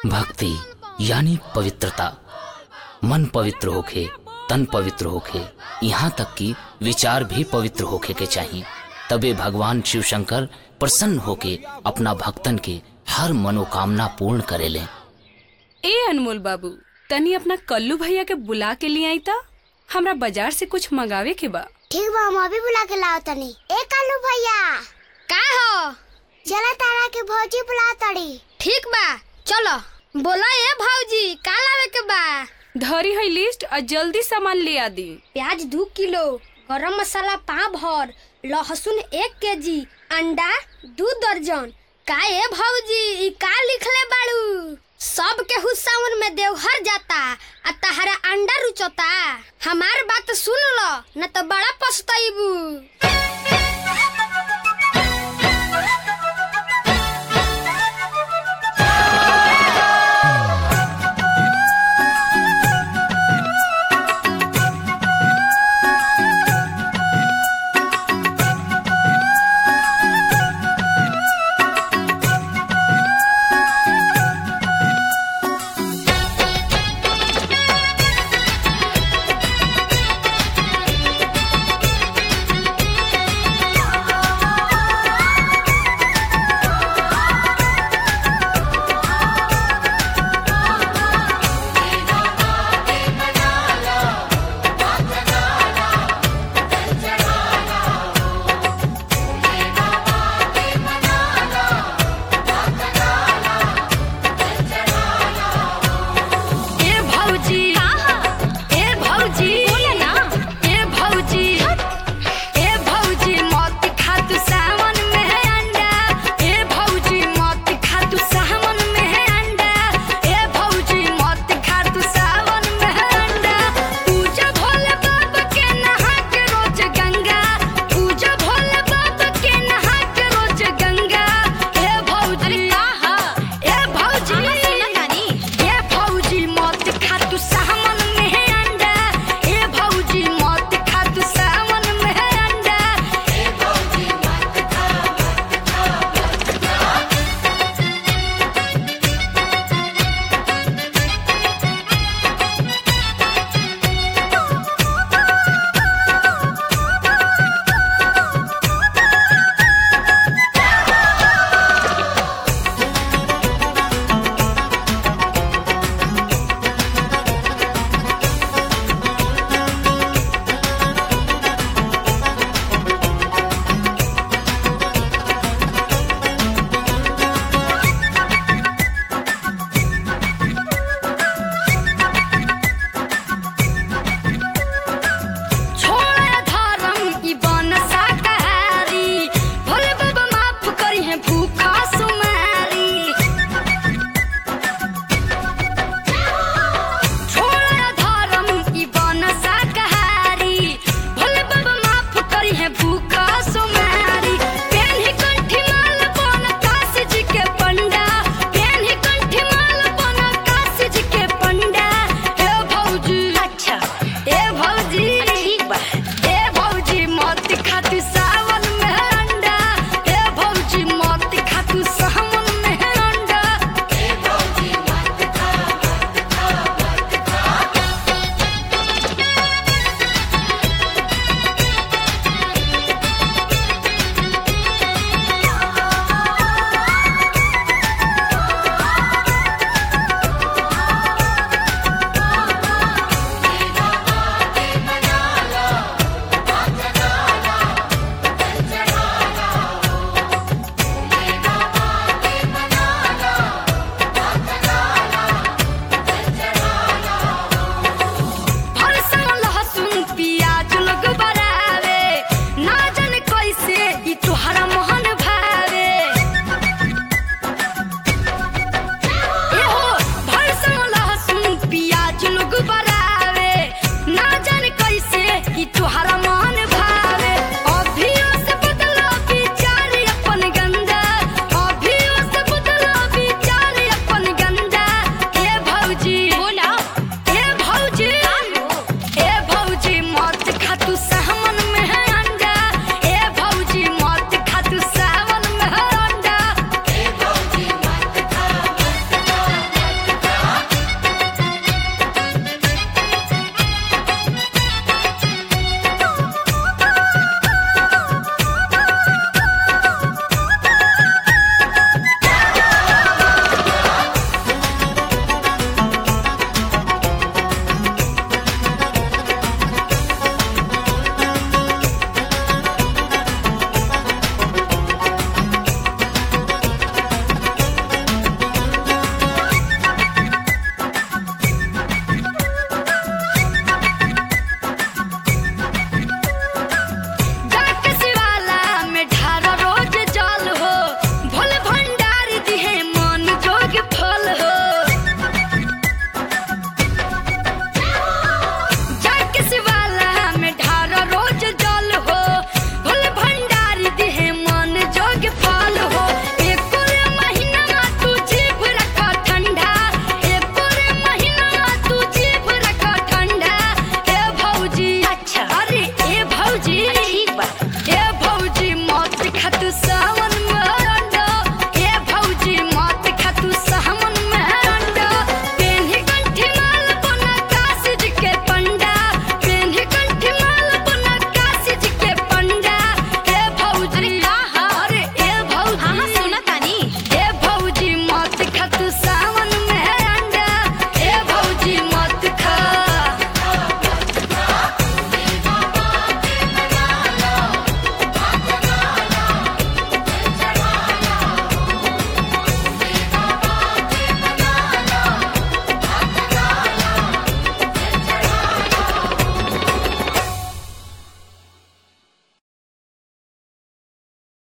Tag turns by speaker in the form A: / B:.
A: भक्ति यानी पवित्रता मन पवित्र होखे तन पवित्र होखे यहाँ तक कि विचार भी पवित्र होखे के चाहिए तबे भगवान शिव शंकर प्रसन्न होके अपना भक्तन के हर मनोकामना पूर्ण करेले
B: ए अनमोल बाबू तनी अपना कल्लू भैया के बुला के लिए आई ता हमरा बाजार से कुछ मंगावे के बा
C: ठीक बा हम अभी बुला के लाओ तनी ए कालू भैया
D: का हो
C: चला तारा के भौजी बुला तड़ी
D: ठीक बा चलो बोला ए भौजी का लावे के बा
B: धरी है लिस्ट और जल्दी सामान ले आ दी
D: प्याज दो किलो गरम मसाला पाँव भर लहसुन एक के जी अंडा दू दर्जन का ए भौजी ई का लिखले बाड़ू सब के हुस्सावन में देवघर जाता आ तहरा अंडा रुचता हमार बात सुन लो न तो बड़ा पछताइबू